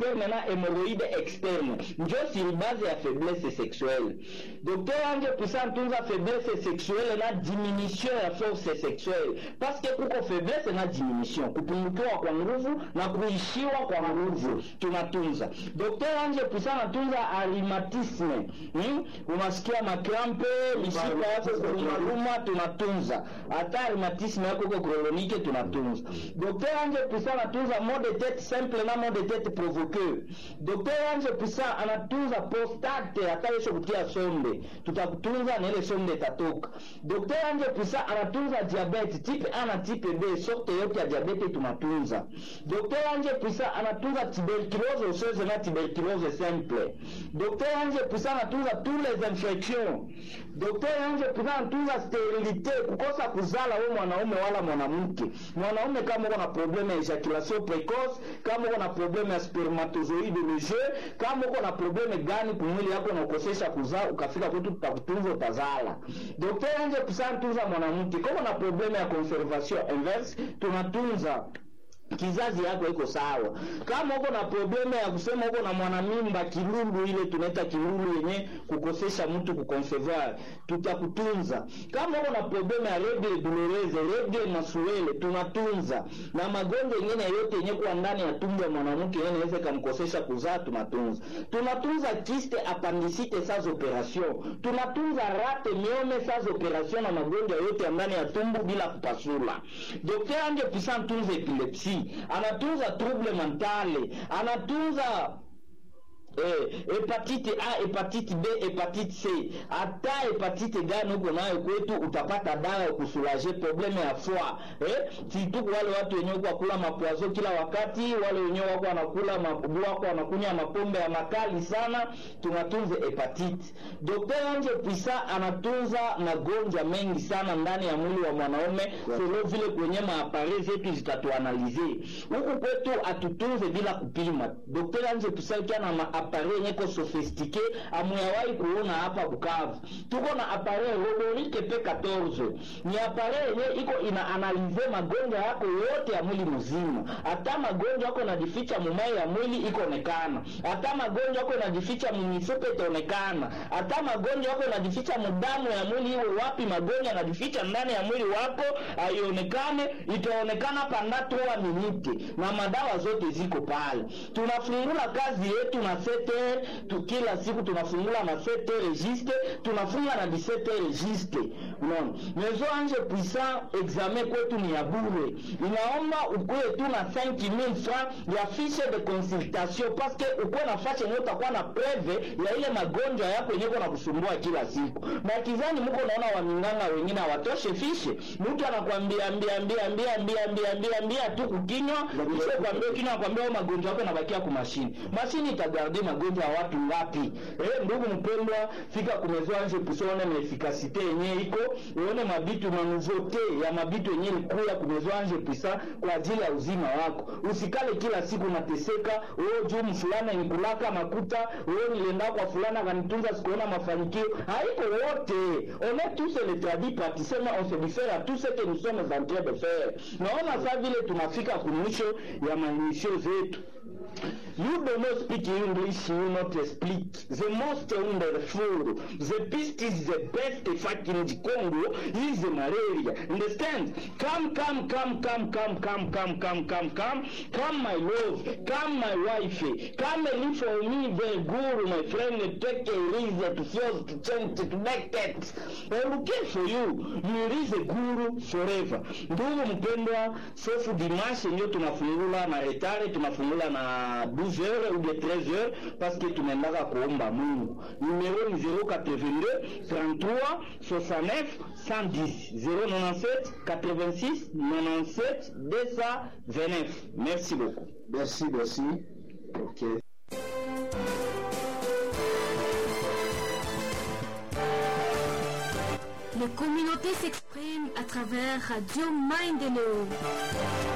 interne na hemoroide externe njo sur base ya faiblesse sexuelle docteur anje pusa ntunza faiblesse sexuelle na diminution ya force sexuelle paske kuko faiblesse na diminution kupungukiwa kwa nguvu na kuishiwa kwa nguvu tunatunza docteur anje pusa natunza arimatisme hmm? unasikia makrampe mishipa yako kurumaruma tunatunza hata arimatisme yako iko kronike tunatunza docteur anje pusa anatunza mot de tete simple na mot de tete provoqueur docteur anje pusa anatunza prostate hata yesho kutia sombe tutakutunza na ile sombe itatoka docteur anje pusa anatunza diabete type a na type b sorte yote ya diabete tunatunza docteur anje pusa anatunza tuberculose osseuse na tuberculose simple docteur anje pusa anatunza tous les infections docteur anje pusa anatunza sterilite kukosa kuzala we mwanaume wala mwanamke mwanaume kama uko na probleme ya ejaculation precoce kama uko na probleme ya spermatozoide leger kama uko na probleme gani kumwili yako na ukosesha kuzaa ukafika kwetu tutakutunza utazala docteur anje pusa anatunza mwanamke kama na probleme ya conservation inverse tunatunza kizazi yako iko sawa. Kama uko na probleme ya kusema uko na mwanamimba kilulu, ile tunaita kilulu yenye kukosesha mtu kuconcevoir, tutakutunza. Kama uko na probleme ya règle douloureuse, règle menstruelle, tunatunza. Na magonjwa mengine yote yenye kuwa ndani ya tumbo ya mwanamke yenye inaweza kumkosesha kuzaa, tunatunza. Tunatunza kiste appendicite sans operation, tunatunza rate miome sans operation na magonjwa yote ya ndani ya tumbo bila kupasula. Daktari anje puissant tunza epilepsie anatunza trouble mentale anatunza eh, hepatite A, hepatite B, hepatite C. Hata hepatite gani uko nayo kwetu, utapata dawa ya kusulaje probleme ya foie eh, situku wale watu wenyewe wako kula mapwazo kila wakati, wale wenyewe wako wanakula mabubu wako wanakunywa mapombe ya makali sana, tunatunza hepatite. Dr. Anje Pisa anatunza magonjwa mengi sana ndani ya mwili wa mwanaume selo vile kwenye maapare zetu zitatuanalize huku kwetu, atutunze bila kupima. Dr. Anje Pisa kiana ma appareil yenye ko sofistike amuyawahi kuona hapa Bukavu. Tuko na appareil Rodolike P14 ni appareil yenye iko ina analize magonjwa yako yote ya mwili mzima, hata magonjwa yako najificha mumai ya mwili ikoonekana, hata magonjwa yako najificha mumifupa itaonekana, hata magonjwa yako najificha mudamu ya mwili iwe wapi, magonjwa yanajificha ndani ya mwili wako aionekane, itaonekana pandatu wa minute, na madawa zote ziko pale. Tunafungula kazi yetu na 7h tu, kila siku tunafungula na 7h registre, tunafunga na 17h registre. Unaona, mezo anje puissant examen kwetu ni ya bure, inaomba ukuwe tu na 5000 francs ya fiche de consultation, parce que ukuwe na fashe yenye utakuwa na preve ya ile magonjwa yako yenye na kusumbua kila siku. Makizani mko naona waminganga wengine hawatoshe fishe, mtu anakuambia ambia ambia ambia ambia ambia ambia ambia tu kukinywa, kisha kwambia kinywa, kwambia magonjwa yako yanabakia kwa mashini, mashini itagarde magonjwa ya watu ngapi? Eh, ndugu mpendwa, fika kumezoa nje kusone na efikasite yenye iko uone mabitu na nouveauté ya mabitu yenye likuya kumezoa nje pisa kwa ajili ya uzima wako. Usikale kila siku unateseka, wewe juu mfulana nikulaka makuta, wewe nilienda kwa fulana kanitunza sikuona mafanikio. Haiko wote. On est tous les tradis praticiens, mais on se diffère à tout ce que nous sommes en train de faire. Naona saa vile tunafika kumwisho ya maisho zetu. You do not speak English, you not speak. The most wonderful, the best is the best fact in the Congo is the malaria. Understand? Come, come, come, come, come, come, come, come, come, come, come, my love, come, my wife, come and live for me, the guru, my friend, take a reason to feel, to change, to connect it. I will care for you. You is a guru forever. Ndugu mpendwa, sofu dimashe ndio tunafungula na retare, tunafungula na 12 heures ou bien 13 heures parce que tunaendaka kuomba Mungu. Numero ni 082 33 69 110 097 86 97 229. Merci beaucoup. Merci, merci. Ok. Les communautés s'expriment à travers Radio Mind